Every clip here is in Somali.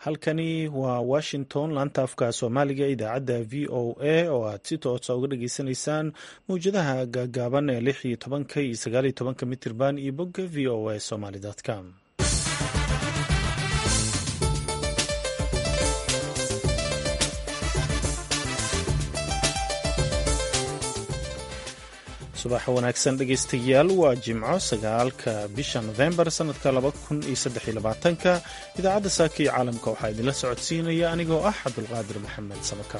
halkani waa washington laanta afka soomaaliga idaacadda v o a oo aad si toosa uga dhageysanaysaan mawjadaha gaagaaban ee lix iyo tobanka iyo sagaal iyo tobanka mitirban iyo bogga v o a somaly com subax wanaagsan dhegaystayaal waa jimco sagaalka bisha nofembar sanadka laba kun iyo saddex iyo labaatanka idaacadda saaka iyo caalamka waxaa idinla socodsiinaya anigoo ah cabdulqaadir maxamed samaka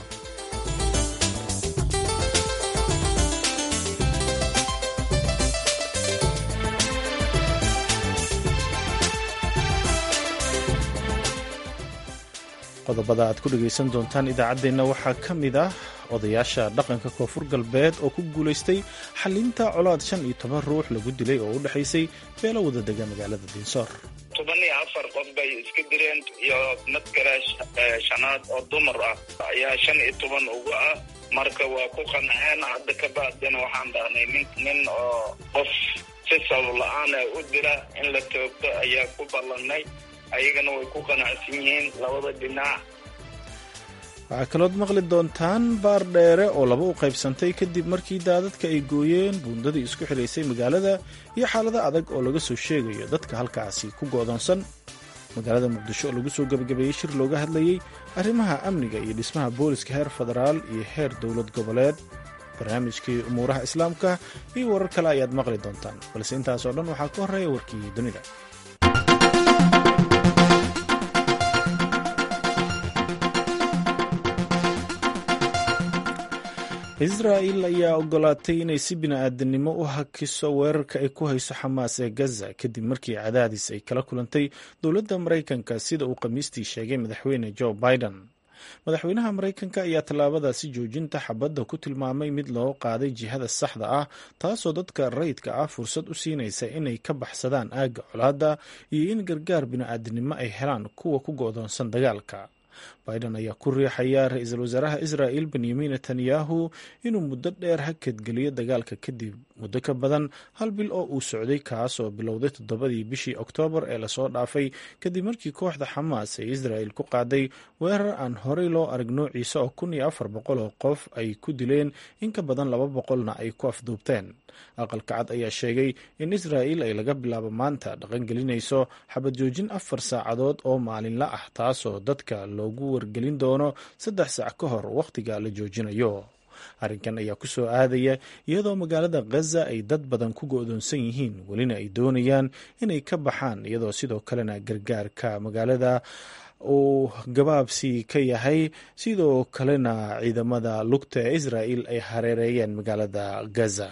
qodobada aad ku dhegaysan doontaan idaacaddeenna waxaa ka mid ah odayaasha dhaqanka koonfur galbeed oo ku guulaystay xalinta colaad shan iyo toban ruux lagu dilay oo u dhexaysay beelo wada dega magaalada diinsoor toban iyo afar qof bay iska direen iyo mid kale shanaad oo dumar ah ayaa shan iyo toban uga ah marka waa ku qanceen hadda ka bacdina waxaan dhahnay nin nin oo qof si sabab la-aana u dila in la toogto ayaa ku ballanay ayagana way ku qanacsan yihiin labada dhinac waxaa kalood maqli doontaan baar dheere oo laba u qaybsantay kadib markii daadadka ay gooyeen buundadii isku xidhaysay magaalada iyo xaalado adag oo laga soo sheegayo dadka halkaasi ku go'doonsan magaalada muqdisho oo lagu soo gebagabeeyey shir looga hadlayey arrimaha amniga iyo dhismaha booliska heer federaal iyo heer dowlad goboleed barnaamijkii umuuraha islaamka iyo warar kale ayaad maqli doontaan balse intaasoo dhan waxaa ka horreeya warkii dunida israa'il ayaa ogolaatay inay si bini-aadanimo u hakiso weerarka ay ku hayso xamaas ee gaza kadib markii cadaadis ay kala kulantay dowladda maraykanka sida uu khamiistii sheegay madaxweyne joe biden madaxweynaha maraykanka ayaa tallaabadaasi joojinta xabadda ku tilmaamay mid loo qaaday jihada saxda ah taasoo dadka rayidka ah fursad u siinaysa inay ka baxsadaan aagga colaadda iyo in gargaar bini-aadanimo ay helaan kuwa ku go'doonsan dagaalka biden ayaa ku riixaya ra-iisul wasaaraha israa'il benyamin netanyahu inuu muddo dheer hakadgeliyo dagaalka kadib muddo ka badan hal bil oo uu socday kaas oo bilowday toddobadii bishii oktoobar ee lasoo dhaafay kadib markii kooxda xamaas ee israa'il ku qaaday weerar aan horey loo arag noociisa oo kun iyo afar boqol oo qof ay ku dileen in ka badan laba boqolna ay ku afduubteen aqalka cad ayaa sheegay in israa'il ay laga bilaabo maanta dhaqangelinayso xabad joojin afar saacadood oo maalinla ah taasoo dadka loogu wargelin doono saddex saac ka hor wakhtiga la joojinayo arrinkan ayaa ku soo aadaya iyadoo magaalada khaza ay dad badan ku go'doonsan yihiin welina ay doonayaan inay ka baxaan iyadoo sidoo kalena gargaarka magaalada uu gabaabsi ka yahay sidoo kalena ciidamada lugta ee israa'il ay hareereeyeen magaalada gaza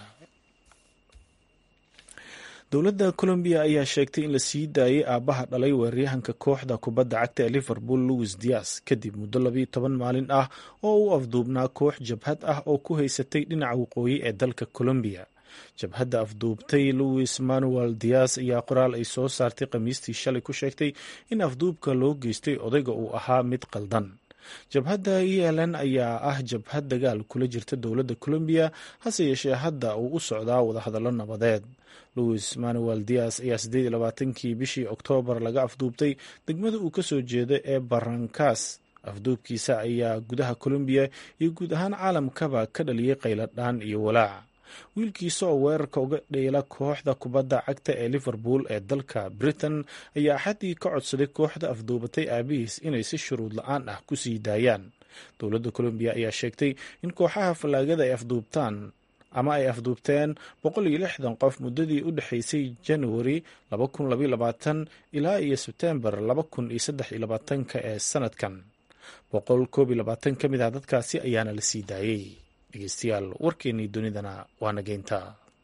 dowladda colombiya ayaa sheegtay in la sii daayay aabbaha dhalay weeraryahanka kooxda kubadda cagta ee liverpool louis dias kadib muddo labiyo toban maalin ah oo u afduubnaa koox jabhad ah oo ku haysatay dhinaca waqooyi ee dalka colombiya jabhadda afduubtay louis manuel dias ayaa qoraal ay soo saartay khamiistii shalay ku sheegtay in afduubka loo geystay odayga uu ahaa mid qaldan jabhadda eln ayaa ah jabhad dagaal kula jirta dowladda colombiya hase yeeshee hadda uu u socdaa wadahadallo nabadeed louis manuel dias ayaa siddeed iyo labaatankii bishii oktoobar laga afduubtay degmada uu kasoo jeeda ee barankas afduubkiisa ayaa gudaha colombiya iyo guud ahaan caalamkaba ka dhaliyey qayladhaan iyo walaac wiilkiisa oo weerarka uga dheela kooxda kubadda cagta ee liverpool ee dalka britain ayaa axaddii ka codsaday kooxda afduubatay aabihiis inay si shuruud la-aan ah ku sii daayaan dowladda colombiya ayaa sheegtay in kooxaha fallaagada ay afduubtaan ama ay afduubteen boqol iyo lixdan qof muddadii u dhexaysay januari ilaa iyo sebtembar ka ee sanadkan boqol koob iyo labaatan ka mid ah dadkaasi ayaana la sii daayey dhegeystayaal warkeennii dunidana waa nageynta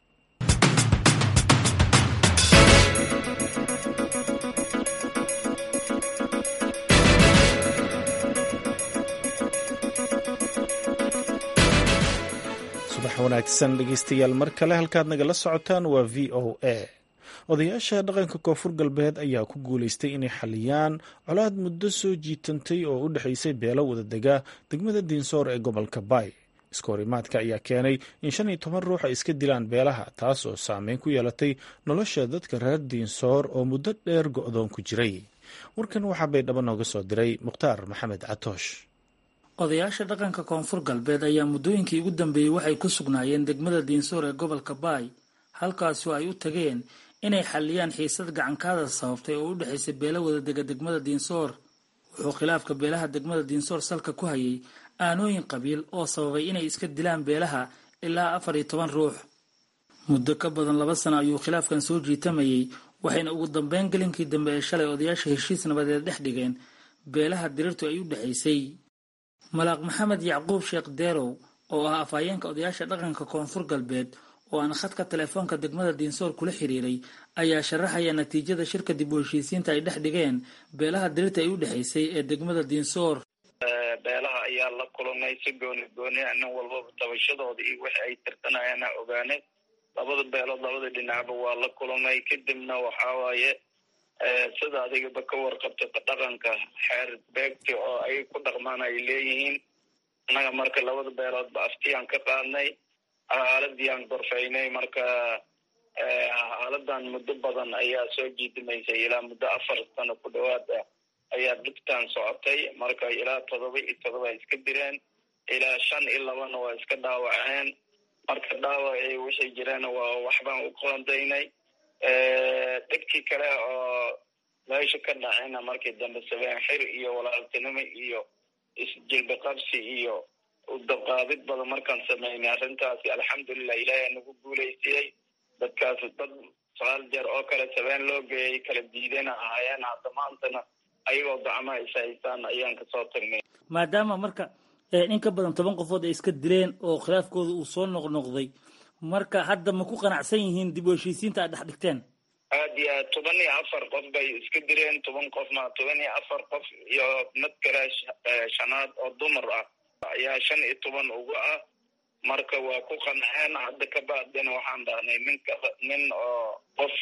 subax wanaagsan dhegeystayaal mar kale halkaad nagala socotaan waa v o a odayaasha dhaqanka koonfur galbeed ayaa ku guulaystay inay xaliyaan colaad muddo soo jiitantay oo u dhexaysay beelo wadadega degmada diinsoor ee gobolka baay iskahorimaadka ayaa keenay in shan iyo toban ruux ay iska dilaan beelaha taas oo saameyn ku yeelatay nolosha dadka reer diinsoor oo muddo dheer go-doon ku jiray warkan waxaa baydhabo nooga soo diray mukhtaar maxamed catoosh odayaasha dhaqanka koonfur galbeed ayaa muddooyinkii ugu dambeeyey waxay ku sugnaayeen degmada diinsoor ee gobolka baay halkaasoo ay u tageen inay xalliyaan xiisad gacankaada sababtay oo u dhexaysay beelo wada dega degmada diinsoor wuxuu khilaafka beelaha degmada diinsoor salka ku hayay aanooyin qabiil oo sababay inay iska dilaan beelaha ilaa afar iyo toban ruux muddo ka badan laba sano ayuu khilaafkan soo jiitamayay waxayna ugu dambeyn gelinkii dambe ee shalay odayaasha heshiis nabadeed dhex dhigeen beelaha diriirtu ay u dhexaysay malaaq maxamed yacquub sheekh deerow oo ah afhayeenka odayaasha dhaqanka koonfur galbeed oo aan khadka telefoonka degmada diinsoor kula xiriiray ayaa sharaxaya natiijada shirka dib u heshiisiinta ay dhex dhigeen beelaha diriirta ay u dhexaysay ee degmada diinsoor beelaha ayaa la kulmay si gooni gooni nin walbaba tabashadooda iyo wixii ay tirtanayaana ogaanay labada beelood labada dhinacba waa la kulmay kadibna waxaa waaye sida adigaba ka warqabta dhaqanka xeer beegti oo ay ku dhaqmaan ay leeyihiin annaga marka labada beeloodba aftiyaan ka qaadnay xaaladiiaan gorfaynay marka xaaladan muddo badan ayaa soo jiidimaysay ilaa muddo afar sano ku dhawaada ayaa dhibtaan socotay marka ilaa todoba iyo todoba ay iska direen ilaa shan iyo labana waa iska dhaawaceen marka dhaawacii wixii jireen waa waxbaan u qoondaynay dhibkii kale oo meesha ka dhacayna markii dambe sabeen xir iyo walaaltinimo iyo isjilbi qabsi iyo udaqaabid badan markaan sameynay arrintaasi alxamdulilah ilaahay nagu guulaysiyey dadkaas dad sagaal jeer oo kale sabeen loo geeyay kala diidana ahaayeen hadda maantana ayagoo gacmaha is haystaan ayaan kasoo tagnay maadaama marka in ka badan toban qofood ay iska dileen oo khilaafkooda uu soo noqnoqday marka hadda ma ku qanacsan yihiin dib u heshiisiinta aad dhex dhigteen aad iyo aad toban iyo afar qof bay iska direen toban qof ma toban iyo afar qof iyo mid kale shanaad oo dumar ah ayaa shan iyo toban uga ah marka waa ku qanceen hadda ka bacdina waxaan dhahnay ninka nin oo qof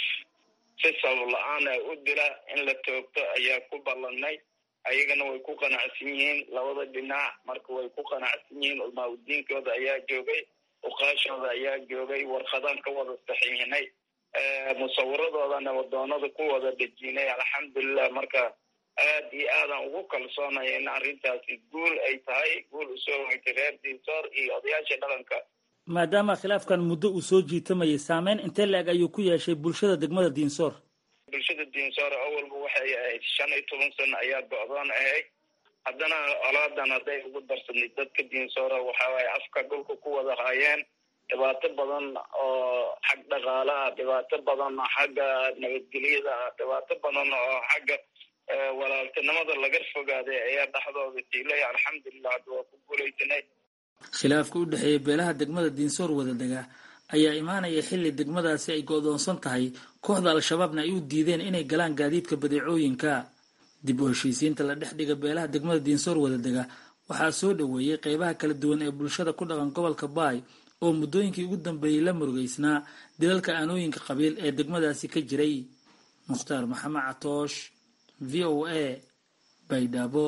si sabab la-aana u dila in la toogto ayaa ku ballanay ayagana way ku qanacsan yihiin labada dhinac marka way ku qanacsan yihiin ulmaaudiinkooda ayaa joogay uqaashooda ayaa joogay warqadaan ka wada saxiixinay musawiradoodana wadoonada ku wada dejinay alxamdulilah marka aad iyo aadaan ugu kalsoonaya in arrintaasi guul ay tahay guul usoo weytay reer diinsoor iyo odayaasha dhaqanka maadaama khilaafkan muddo uu soo jiitamayay saameyn intee la-eg ayuu ku yeeshay bulshada degmada diinsoor bulshada diinsoor awalba waxay ahayd shan iyo toban sano ayaa go-doon ahayd haddana olaadan hadday ugu darsanay dadka diinsoora waxawaaye afka dhulka ku wada haayeen dhibaato badan oo xag dhaqaala ah dhibaato badan oo xagga nabadgelyada ah dhibaato badan oo xagga walaaltinimada laga fogaaday ayaa dhexdooda tiilay alxamdulilah hadda waa ku guulaysanay khilaafka u dhexeeya beelaha degmada diinsoor wadadega ayaa imaanaya xilli degmadaasi ay go-doonsan tahay kooxda al-shabaabna ay u diideen inay galaan gaadiidka badeecooyinka dib u heshiisiinta la dhex dhiga beelaha degmada diinsoor wadadega waxaa soo dhoweeyey qeybaha kala duwan ee bulshada ku dhaqan gobolka baay oo muddooyinkii ugu dambeeyey la murugeysnaa dilalka aanooyinka qabiil ee degmadaasi ka jiray mukhtaar maxamed catoosh v o a baydhabo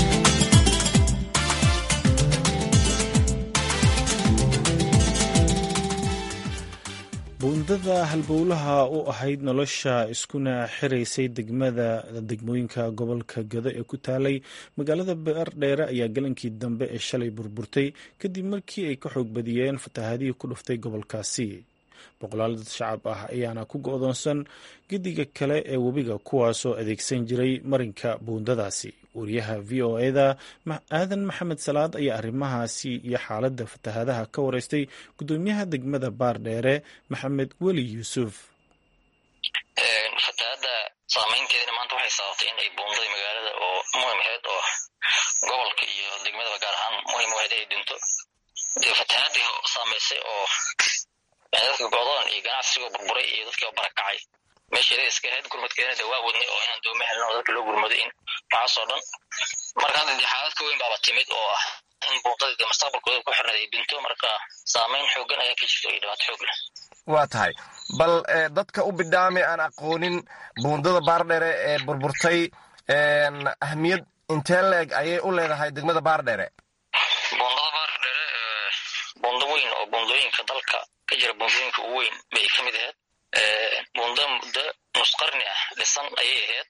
buundada halbowlaha u ahayd nolosha iskuna xiraysay degmada degmooyinka gobolka gado ee ku taalay magaalada beerdheere ayaa galankii dambe ee shalay burburtay kadib markii ay ka xoog badiyeen fatahaadihii ku dhuftay gobolkaasi boqolaal dad shacab ah ayaana ku go-doonsan gediga kale ee webiga kuwaasoo adeegsan jiray marinka buundadaasi wariyaha v o eda aadan maxamed salaad ayaa arrimahaasi iyo xaaladda fatahaadaha ka wareystay gudoomiyaha degmada baardheere maxamed weli yuusuf fatahaada saameynteedina maanta waxay sababtay in ay buundadii magaalada oo muhim aheyd oo gobolka iyo degmadaba gaar ahaan muhim u aheyd ay dhinto dee fatahaadii saameysay oo dadka godoon iyo ganacsigoo burburay iyo dadkii oo barakacay meesheeda iska ahayd gurmadkeedana de waa wadnay oo inaan dooma helin oo dadka loo gurmaday in waxaasoo dhan marka hadda dee xaalad ka weyn baaba timid oo ah in buundadii de mustaqbalkooda ku xirnayd ay dhinto marka saameyn xoogan ayaa ka jirta iyo dhibaato xoog leh waa tahay bal dadka u bidhaami aan aqoonin buundada baardheere ee burburtay ahmiyad intee leeg ayay u leedahay degmada baardheere buundada baardheere buundo weyn oo buundooyinka dalka ka jira buundooyinka ugu weyn bay ka mid ahayd buundo muddo nus qarni ah dhisan ayay ahayd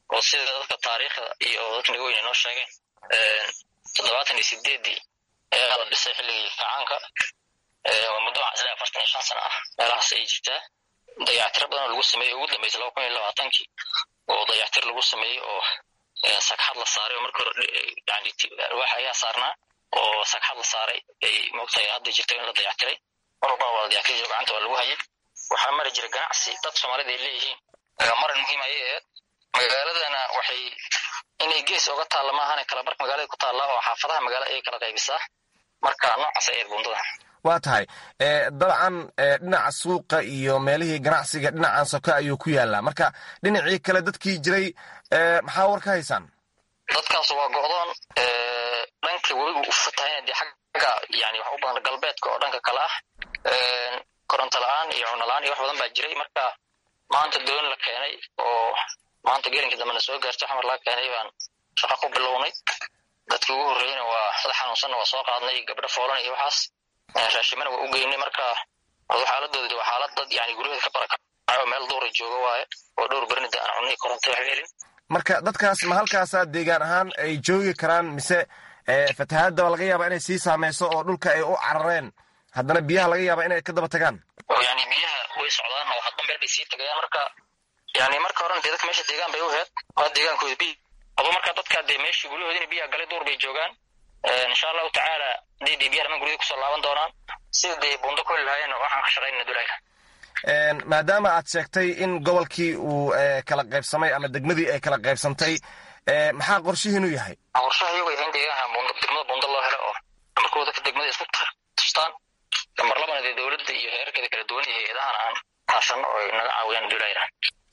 oo sida dadka taariikhda iyo dadka naga weyn inoo sheegeen toddobaatan iyo sideeddii ayaa la dhisay xilligii kacaanka muddo waxaan isleeyahay afartan iyo shan sano ah meelahaas ay jirtaa dayactiro badan oo lagu sameeyey ugu dambeysay laba kun iyo labaatankii oo dayactir lagu sameeyey oo sagxad la saaray oo marka hore yani alwaax ayaa saarnaa oo sagxad la saaray ay moogtahay hadda jirto in la dayactiray mar walbana waa la dayactiri jiro gacanta waa lagu hayay waxaa mari jira ganacsi dad soomaalida ay leeyihiin marin muhiim ayay ahayd magaaladana waxay inay gees oga taalla maahane kala barka magaalada ku taalla oo xaafadaha magaalada ayay kala qaybisaa marka noocaas ay ahayd buundada waa tahay dabcan dhinaca suuqa iyo meelihii ganacsiga dhinacan soka ayuu ku yaallaa marka dhinacii kale dadkii jiray maxaa war ka haysaan dadkaas waa go'doon dhanka webigu u fatahayna dee xagga yani wax u badan galbeedka oo dhanka kale ah koronto la-aan iyo cuno la-aan iyo wax badan baa jiray marka maanta doon la keenay oo maanta gelinkii dambena soo gaartay xamar laga keenay baan shaqo ku bilownay dadkii ugu horreyna waa dad xanuunsanna waa soo qaadnay gabdho foolan iyo waxaas raashimana waa u geynay marka xaaladooda waa xaalad dad yani guryaheeda ka barakacayo meel duura jooga waaye oo dhowr berinida aan cunay koronto waxba helin marka dadkaas ma halkaasaa deegaan ahaan ay joogi karaan mise fatahaadda laga yaaba inay sii saameyso oo dhulka ay u carareen haddana biyaha laga yaaba inay ka daba tagaan yani biyaha way socdaan oo hadba meel bay sii tagayaan marka yani marka horena dee dadka meesha deegaan bay u heed waa deegaankooda biy aba marka dadka dee meeshii guryahoodina biyaha galay duur bay joogaan insha allahu tacaala hadii dee biyaha dhamaan guryada kusoo laaban doonaan sida dee buundo ku heli lahaayeen waxaan ka shaqaynana dulayka maadaama aad sheegtay in gobolkii uu kala qaybsamay ama degmadii ay kala qaybsantay maxaa qorshihiinu yahay qorshaha iyagu yahay in deegaanka buundo degmada buundo loo helo oo amarkooda dadka degmada isku tustaan gambar labana dee dowladda iyo heerarkeeda kala duwan iyo hay-adahan aan kaashano oo naga caawiyaan dulayra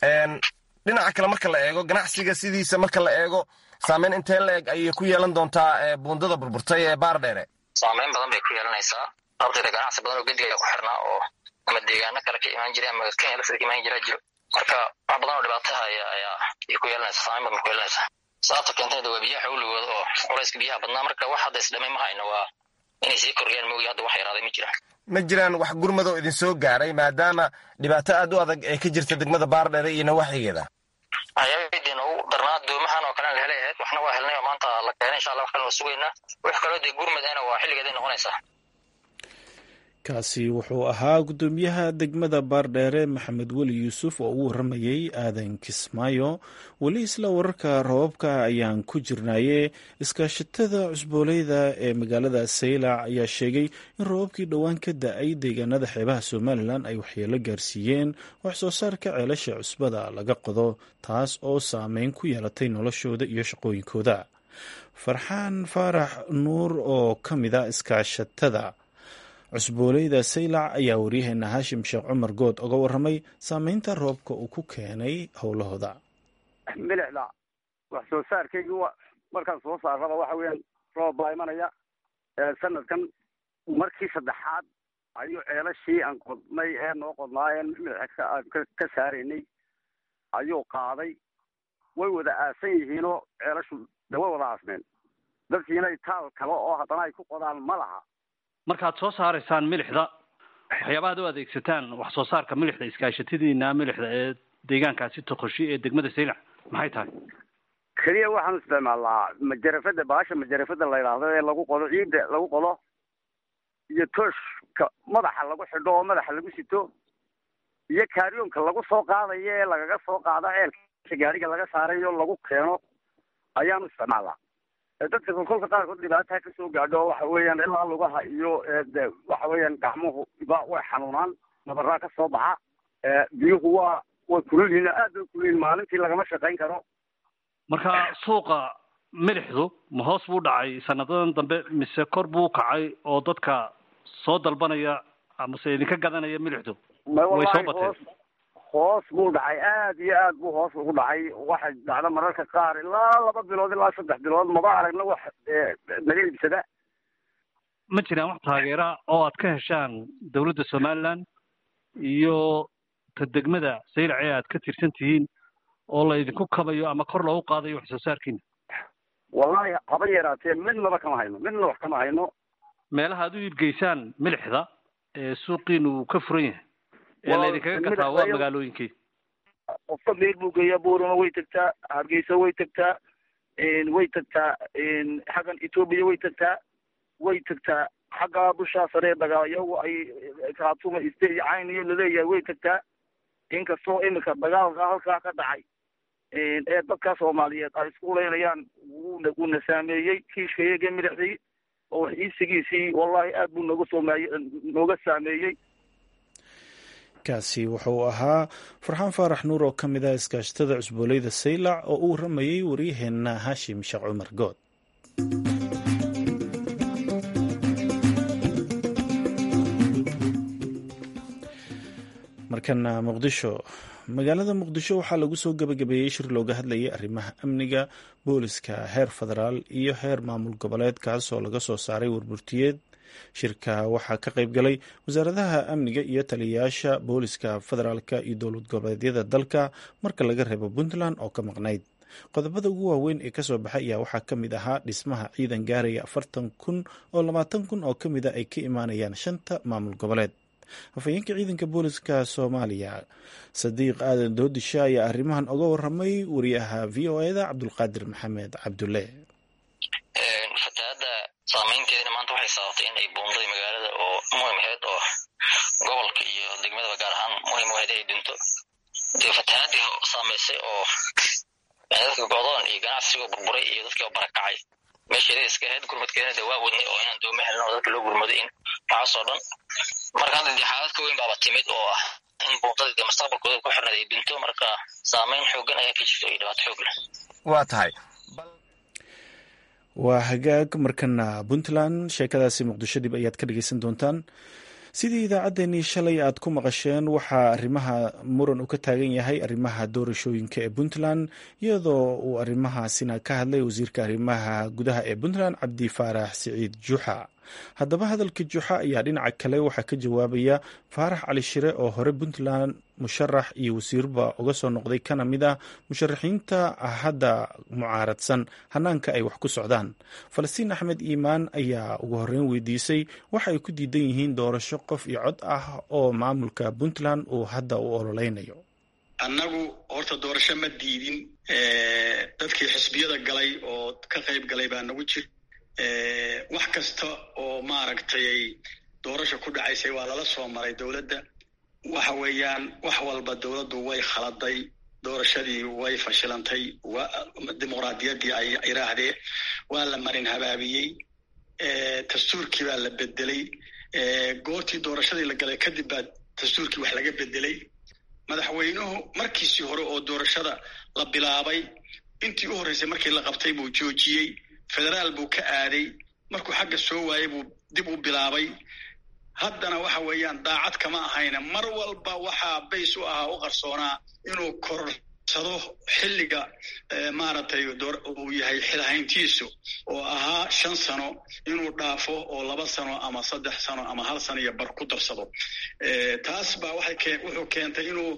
dhinaca kale marka la eego ganacsiga sidiisa marka la eego saameyn intee la eg ayay ku yeelan doontaa buundada burburtay ee baar dheere saameyn badan bay ku yeelanaysaa sababteeda ganacsi badan oo gediga ku xirnaa oo ama deegaano kale ka imaan jira ama kenya lafteeda ka imaan jiraa jiro marka wax badan oo dhibaataha ayaa ay ku yeelanaysaa saameyn badan ku yeelanaysaa sababta keentayna waa biyaha xawligooda oo culayska biyaha badnaa marka wax hadda isdhamay ma hayno waa inay sii kordhiyaan moogi hadda wax yaraaday ma jiraan ma jiraan wax gurmado idin soo gaaray maadaama dhibaato aad u adag ee ka jirta degmada baardheere iyo nawaaxigeeda waxyaabadii noogu darnaa doomahan oo kalena la helay ahayd waxna waa helnay oo maanta la keenay insha allah wax kalena waa sugaynaa wix kaloo dee gurmad ahna waa xilligeeday noqonaysaa kaasi wuxuu ahaa guddoomiyaha degmada baardheere maxamed weli yuusuf oo u waramayey aadan kismaayo weli isla wararka roobabka ayaan ku jirnaye iskaashatada cusbooleyda ee magaalada saylac ayaa sheegay in roobabkii dhowaan ka da-ay deegaanada xeebaha somalilan ay waxyeelo gaarsiiyeen wax soo saarka ceelasha cusbada laga qodo taas oo saameyn ku yeelatay noloshooda iyo shaqooyinkooda farxaan faarax nuur oo ka mid a iskaashatada cusbooleyda saylac ayaa waryaheena haashim sheekh cumar good oga waramay saameynta roobka uu ku keenay howlahooda milixda wax soo saarkaygi markaan soo saaraba waxa weeyaan roob baa imanaya sanadkan markii saddexaad ayuu ceelashii aan qodnay ee noo qodnaayeen milixa aan ka saaraynay ayuu qaaday way wada aasan yihiinoo ceelashu de way wada aasmeen dadkiina taal kale oo haddana ay ku qodaan ma laha markaad soo saaraysaan milixda waxyaabahaad u adeegsataan wax soo saarka milixda iskaashatadiina milixda ee deegaankaasi toqoshi ee degmada saylac maxay tahay keliya waxaan isticmaalnaa majarafada baasha majarafada la yidhaahdo ee lagu qodo ciidda lagu qodo iyo tooshka madaxa lagu xidho oo madaxa lagu sito iyo kaaryoonka lagu soo qaadayo ee lagaga soo qaado ceelka gaariga laga saarayo lagu keeno ayaanu isticmaalnaa dadka kolkolka qaarkood dhibaataha kasoo gaadho waxa weeyaan ilaa lugaha iyo de waxa weeyaan gacmuhu ba way xanuunaan nabaraa ka soo baxa biyuhu waa way kululyihiin aad bay kululyihin maalintii lagama shaqayn karo marka suuqa milixdu ma hoos buu dhacay sanadadan dambe mise kor buu kacay oo dadka soo dalbanaya amase idinka gadanaya milixdu way soo bateen hoos buu dhacay aad iyo aad buu hoos ugu dhacay waxay dhacda mararka qaar ilaa laba bilood ilaa saddex bilood maba aragna wax naga iibsada ma jiraan wax taageera oo aad ka heshaan dawladda somaliland iyo ta degmada saylac ee aad ka tirsan tihiin oo la idinku kabayo ama kor loogu qaadayo wax soo saarkiina wallahi haba yaraatee midnaba kama hayno midna wax kama hayno meelaha aad u iibgeysaan milixda ee suuqiina uu ka furan yahay ee laydinkaga gataa waa magaalooyinkii qofka meel buu geeyaa buurama way tagtaa hargeysa way tagtaa way tagtaa xaggan etoobiya way tagtaa way tagtaa xagga bushaa saree dagaa iyagu ay kaatuma iste iyo cayn iyo laleeyahay way tagtaa inkastoo imika dagaalka halkaa ka dhacay ee dadka soomaaliyeed ay isku leynayaan wuuna wuuna saameeyey kiishka iyaga midhaxdii oo wax iisigiisii wallahi aad buu nooga soomaay nooga saameeyey kaasi wuxuu ahaa farxaan faarax nuur oo ka mid ah iskaashatada cusbooleyda saylac oo u waramayey waryaheenna haashim sheekh cumar good markana muqdisho magaalada muqdisho waxaa lagu soo gebagabeeyey shir looga hadlayay arrimaha amniga booliska heer federaal iyo heer maamul goboleed kaas oo laga soo saaray warburtiyeed shirka waxaa ka qayb galay wasaaradaha amniga iyo taliyayaasha booliska federaalka iyo dowlad goboleedyada dalka marka laga reebo puntland oo ka maqnayd qodobada ugu waaweyn ee kasoo baxay ayaa waxaa ka mid ahaa dhismaha ciidan gaaraya afartan kun oo labaatan kun oo ka mid a ay ka imaanayaan shanta maamul goboleed afhayeenka ciidanka booliska soomaaliya sadiiq aadan doodisha ayaa arrimahan oga waramay wariyaha v o eda cabdulqaadir maxamed cabdulle fatahaadda saameynteedina maanta waxay sababtay in ay buundadii magaalada oo muhim aheyd oo gobolka iyo degmadaba gaar ahaan muhim aheyd ay dhinto dee fatahaadii saameysay oo dadka godoon iyo ganacsigoo burburay iyo dadkii oo barakacay meesheeda iska ahayd gurmadkeedana dee waa wadnay oo inaan dooma helin oo dadka loo gurmaday in waxaasoo dhan marka hadda dee xaalad ka weyn baaba timid oo ah in buundadii dee mustaqbalkooda ku xirnayd ay dhinto marka saameyn xoogan ayaa ka jirto iyo dhibaato xoog leh waa tahay waa hagaag markana puntland sheekadaasi muqdisho dib ayaad ka dhegeysan doontaan sidii idaacaddeenii shalay aad ku maqasheen waxaa arrimaha muran uu ka taagan yahay arrimaha doorashooyinka ee puntland iyadoo uu arrimahaasina ka hadlay wasiirka arrimaha gudaha ee puntland cabdi faarax siciid juxa haddaba hadalka juxa ayaa dhinaca kale waxaa ka jawaabaya faarax cali shire oo hore puntland musharax iyo wasiirba uga soo noqday kana mid ah musharaxiinta hadda mucaaradsan hanaanka ay wax ku socdaan falastiin axmed iimaan ayaa ugu horreyn weydiisay waxa ay ku diidan yihiin doorasho qof iyo cod ah oo maamulka puntland uu hadda u ololeynayo annagu horta doorasho ma diidin dadkii xisbiyada galay oo ka qayb galay baa nagu jir wax kasta oo maaragtay doorasha ku dhacaysay waa lala soo maray dowladda waxa weeyaan wax walba dowladdu way khaladay doorashadii way fashilantay dimuqraadiyaddii ay iraahdee waa la marin habaabiyey dastuurkii baa la bedelay goortii doorashadii la galay kadib baa dastuurkii wax laga bedelay madaxweynuhu markiisii hore oo doorashada la bilaabay intii u horreysay markii la qabtay buu joojiyey federaal buu ka aaday markuu xagga soo waayey buu dib u bilaabay haddana waxa weeyaan daacad kama ahayna mar walba waxaa bays u ahaa u qarsoonaa inuu korsado xilliga maaragtay uu yahay xilhayntiisu oo ahaa shan sano inuu dhaafo oo laba sano ama saddex sano ama hal sano iyo bar ku darsado taas baa waxay wuxuu keentay inuu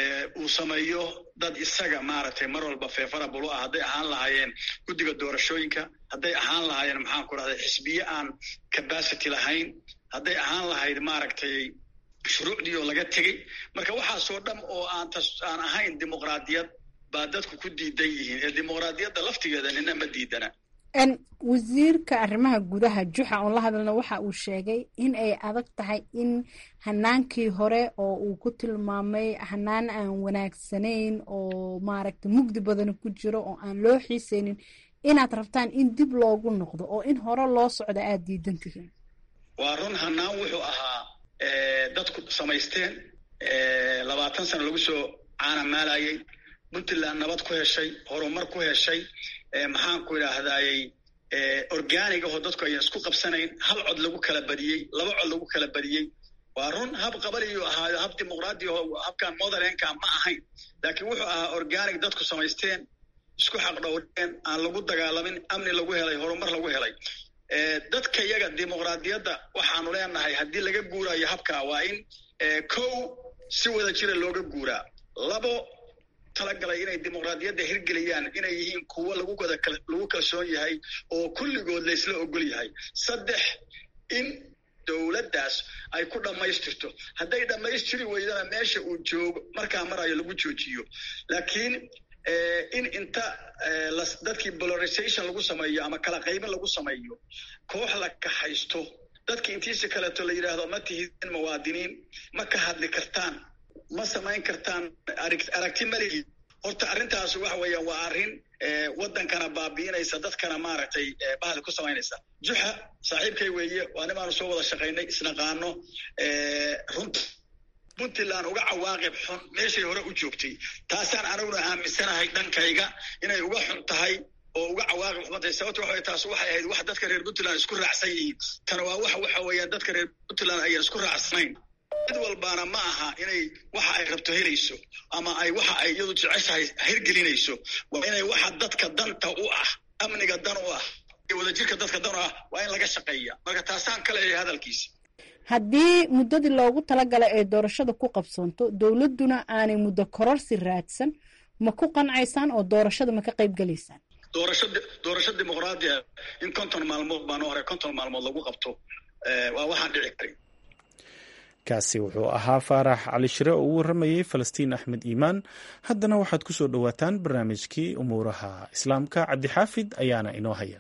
uu sameeyo dad isaga maaragtay mar walba feefarabul u ah hadday ahaan lahaayeen guddiga doorashooyinka hadday ahaan lahaayeen maxaan ku rahday xisbiye aan capacity lahayn hadday ahaan lahayd maaragtay shuruucdii oo laga tegey marka waxaasoo dham oo aan aan ahayn dimuqraadiyad baa dadku ku diidan yihiin ee dimuqraadiyadda laftigeeda nina ma diidana wasiirka arrimaha gudaha juxa oon la hadalna waxa uu sheegay in ay adag tahay in hanaankii hore oo uu ku tilmaamay hanaan aan wanaagsanayn oo maaragtay mugdi badana ku jiro oo aan loo xiisaynin inaad rabtaan in dib loogu noqdo oo in hore loo socdo aada diidan tihiin waa run hanaan wuxuu ahaa dadku samaysteen labaatan sano lagu soo caanamaalayay puntland nabad ku heshay horumar ku heshay maxaan ku idhaahdayey organig ahoo dadku ayan isku qabsanayn hal cod lagu kala badiyey laba cod lagu kala badiyey waa run hab qabaliyuu ahaayo hab dimuqraadi aho habkan motherlandka ma ahayn laakiin wuxuu ahaa organic dadku samaysteen isku xaqdhowreen aan lagu dagaalamin amni lagu helay horumar lagu helay dadka iyaga dimuqraadiyadda waxaanu leenahay haddii laga guurayo habkaa waa in kow si wada jira looga guuraa labo talagalay inay dimuqraadiyadda hirgeliyaan inay yihiin kuwo lagu wada lagu kalsoon yahay oo kulligood laysla ogol yahay saddex in dowladdaas ay ku dhammaystirto hadday dhammaystiri weydana meesha uu joogo markaa marayo lagu joojiyo laakiin in inta dadkii polarization lagu sameeyo ama kala qaybin lagu sameeyo koox la kaxaysto dadki intiisa kaleeto la yidhaahdo ma tihidin muwaadiniin ma ka hadli kartaan ma samayn kartaan aragti maligi horta arrintaas waxa weeyaan waa arrin waddankana baabi'inaysa dadkana maaragtay bahal ku samaynaysa juxa saaxiibkay weeye waa nimaanu soo wada shaqaynay isnaqaano runta puntland uga cawaaqib xun meeshay hore u joogtay taasaan aniguna aaminsanahay dhankayga inay uga xun tahay oo uga cawaaqib xuntay sababto waxa taas waxay ahayd wax dadka reer puntland isku raacsan yihiin tana waa wax waxa weeyaan dadka reer puntland ayaan isku raacsanayn mid walbaana ma aha inay waxa ay rabto helayso ama ay waxa ay iyadu jeceshahay hirgelinayso waa inay waxa dadka danta u ah amniga dan u ah iyo wadajirka dadka dan u ah waa in laga shaqeeya marka taasaan ka leeyahay hadalkiisa haddii muddadii loogu talagalay ay doorashada ku qabsoonto dowladduna aanay muddo kororsi raadsan ma ku qancaysaan oo doorashada ma ka qayb gelaysaan doorasho doorasho dimuqraadi ah in konton maalmood baan hore konton maalmood lagu qabto waa waxaan dhici karin kaasi wuxuu ahaa faarax cali shire oo u waramayey falastiin axmed iimaan haddana waxaad ku soo dhowaataan barnaamijkii umuuraha islaamka cabdixaafid ayaana inoo haya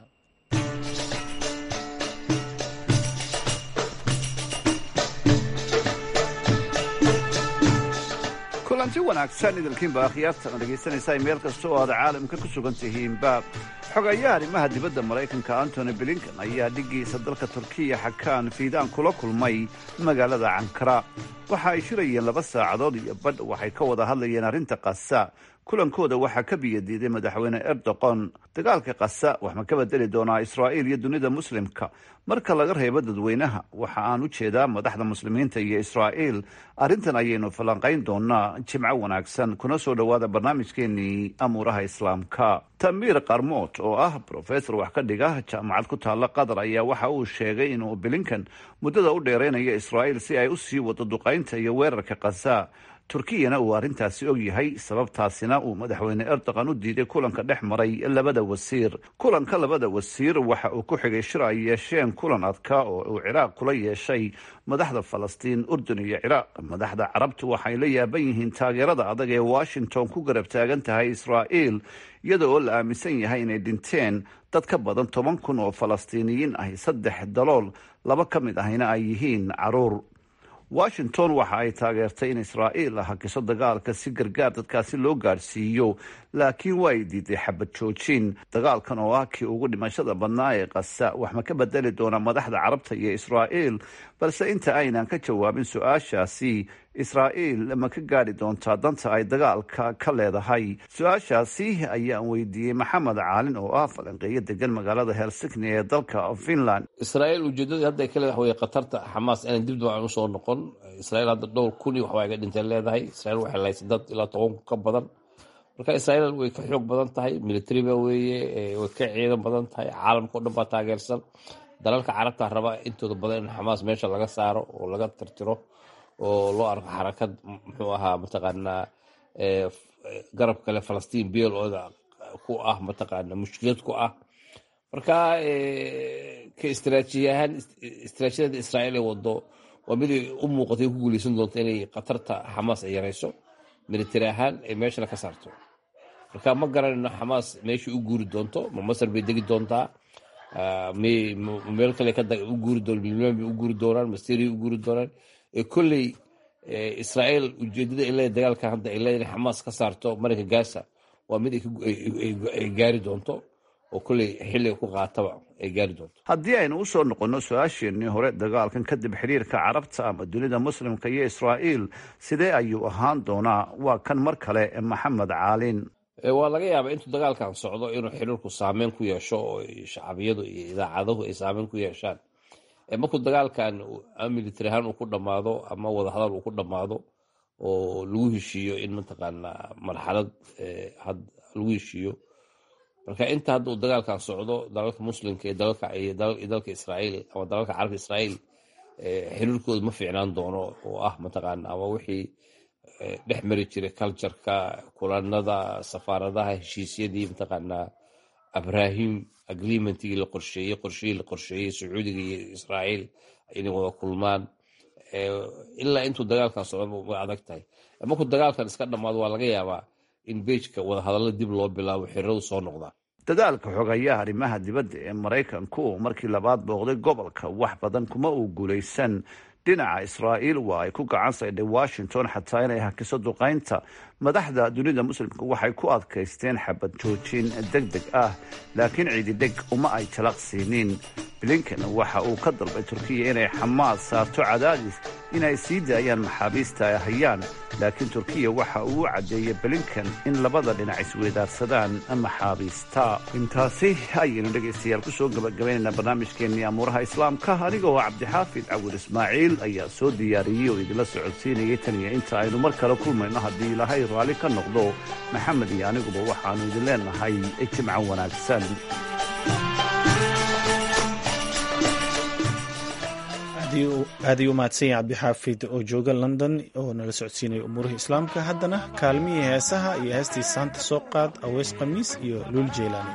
kulanti wanaagsan idilkiinba akhyaartan dhegaysanaysaa meel kasta oo aad caalamka ku sugan tihiinba xogayaha arrimaha dibadda maraykanka antony blinkan ayaa dhiggiisa dalka turkiya xakaan fiidaan kula kulmay magaalada cankara waxa ay shirayeen laba saacadood iyo badh waxay ka wada hadlayeen arrinta kasa kulankooda waxaa ka biyadiiday madaxweyne erdoqon dagaalka kasa wax ma ka bedeli doonaa israa'iil iyo dunida muslimka marka laga reebo dadweynaha waxa aan u jeedaa madaxda muslimiinta iyo israa'iil arrintan ayaynu falanqayn doonaa jimco wanaagsan kuna soo dhowaada barnaamijkeenii amuuraha islaamka tamiir qarmoot oo ah brofesor wax ka dhiga jaamacad ku taalla qatar ayaa waxa uu sheegay inuu blinkan muddada u dheeraynayo israa'iil si ay u sii wado duqaynta iyo weerarka kasa turkiyana uu arrintaasi og yahay sababtaasina uu madaxweyne erdogan u diiday kulanka dhex maray labada wasiir kulanka labada wasiir waxa uu ku xigay shir ay yeesheen kulan adka oo uu ciraaq kula yeeshay madaxda falastiin urdun iyo ciraaq madaxda carabtu waxay la yaaban yihiin taageerada adag ee washington ku garab taagan tahay israa'iil iyada oo la aaminsan yahay inay dhinteen dad ka badan toban kun oo falastiiniyiin ahi saddex dalool laba ka mid ahina ay yihiin caruur washington waxa ay taageertay in israa'iil hakiso dagaalka si gargaar dadkaasi loo gaadhsiiyo laakiin waa ay diiday xabad joojin dagaalkan oo ah kii ugu dhimashada badnaa ee kasa wax ma ka bedeli doona madaxda carabta iyo israa'iil balse inta aynan ka jawaabin su-aashaasi israa'iil ma ka gaadhi doontaa danta ay dagaalka ka leedahay su-aashaasi ayaan weydiiyey maxamed caalin oo ah falanqeeyo degan magaalada helsigni ee dalka finland israa'iil ujeedadii hadda ay ka leedahay way khatarta xamaas inaan dib dib aan usoo noqon israa'iil hadda dhowr kun iyo waxbaa iga dhinteen leedahay israa'iil waxay lahaysay dad ilaa toban kun ka badan marka israa'iil way ka xoog badan tahay militariba weeye way ka ciidan badan tahay caalamka o dhan baa taageersan dalalka carabta raba intooda badan in xamaas meesha laga saaro oo laga tirtiro oo loo arko xarakad muxuu ahaa mataqaanaa garab kale falastiin beel ooda ku ah mataqaana mushkilad ku ah marka ka istraajiya ahaan istraatijiyada israa'iil ee wado waa mid ay u muuqatay ku guuleysan doonto inay khatarta xamaas ay yarayso militari ahaan ay meeshana ka saarto marka ma garanayno xamaas meeshai u guuri doonto ma masar bay degi doontaa meel kale u guuri doon libnaan bay u guuri doonaan ma syria u guuri doonaan kolley israa'iil ujeedada ay leedahay dagaalkan hadda ay leedahay xamaas ka saarto marinka gaza waa mid ay gaari doonto oo kolley xilliga ku qaataba ay gaari doonto haddii aynu usoo noqonno su-aasheenii hore dagaalkan kadib xiriirka carabta ama dunida muslimka iyo israa'iil sidee ayuu ahaan doonaa waa kan mar kale maxamed caalin waa laga yaabaa intuu dagaalkan socdo inuu xiriirku saameyn ku yeesho oo shacbiyadu iyo idaacaduhu ay saameyn ku yeeshaan markuu dagaalkan military ahaan uu ku dhammaado ama wadahadal uu ku dhammaado oo lagu heshiiyo in mataqaanaa marxalad lagu heshiiyo marka inta hadda uu dagaalkan socdo dalalka muslimka iyo dalka israa'iil ama dalalka carabka israa'iil xiriirkooda ma fiicnaan doono oo ah mataqaana ama wixii dhex mari jiray cultureka kulanada safaaradaha heshiisyadii mataqaanaa abrahim agreementigii la qorsheeyey qorshihii la qorsheeyey sacuudiga iyo israa'iil inay wada kulmaan ilaa intuu dagaalkan socdo way adag tahay markuu dagaalkan iska dhammaado waa laga yaabaa in beejka wadahadalla dib loo bilaabo xiriiradu soo noqdaan dadaalka xogayaa arrimaha dibadda ee maraykanku markii labaad booqday gobolka wax badan kuma uu guulaysan dhinaca israa'iil waa ay ku gacan saydhay washington xataa inay hakiso duqaynta madaxda dunida muslimka waxay ku adkaysteen xabad joojin deg deg ah laakiin ciididheg uma ay jalaq siinin blinken waxa uu ka dalbay turkiya inay xamaas saarto cadaadis inay sii daayaan maxaabiista ay hayaan laakiin turkiya waxa uu u caddeeyey blinken in labada dhinac isweydaarsadaan maxaabiista intaasi ayaynu dhegaystayaal kusoo gabagabaynaynaa barnaamijkeennii amuuraha islaamka aniga oo cabdixaafid cawil ismaaciil ayaa soo diyaariyey oo idinla socodsiinayay tan iyo inta aynu mar kale kulmayno haddii ilaahay raalli ka noqdo maxamed iyo aniguba waxaannu idin leenahay jimco wanaagsan aad ii u mahadsan yahay cabdixaafid oo jooga london oo nala socodsiinaya umuurihii islaamka haddana kaalmihii heesaha iyo heestii saanta soo qaad aweys khamiis iyo luul jeylaani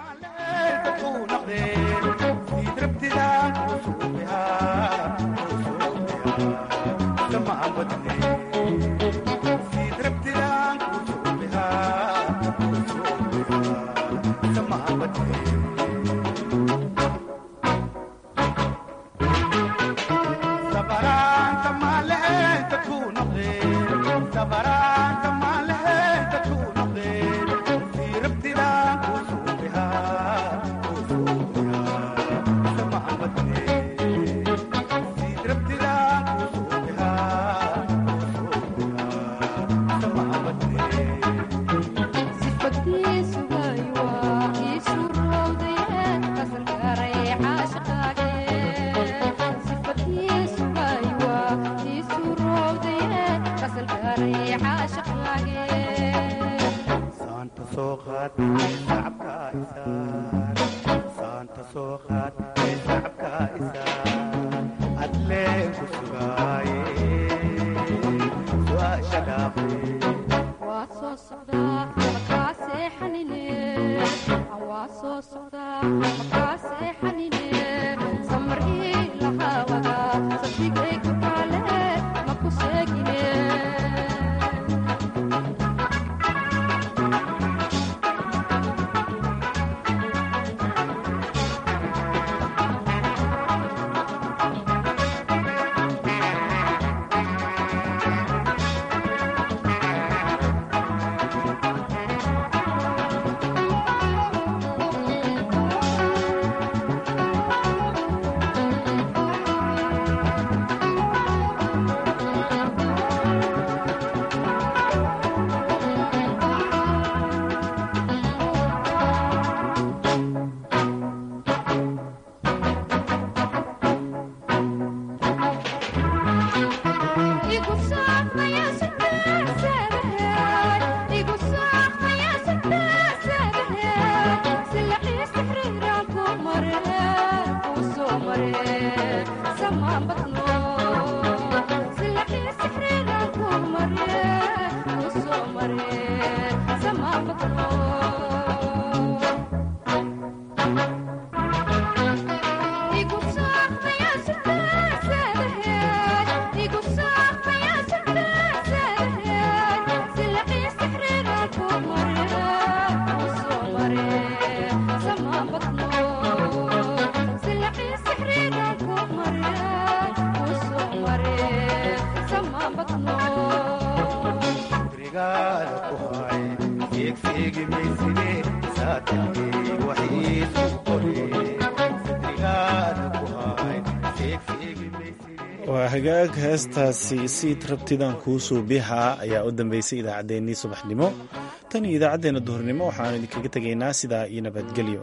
waa hagaag heestaasi siid rabtidaan kuusuu bihaa ayaa u dambeysay idaacaddeenii subaxnimo tan iyo idaacaddeenna duhurnimo waxaanu idinkaga tegaynaa sidaa iyo nabadgelyo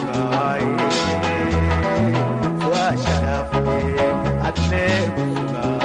adle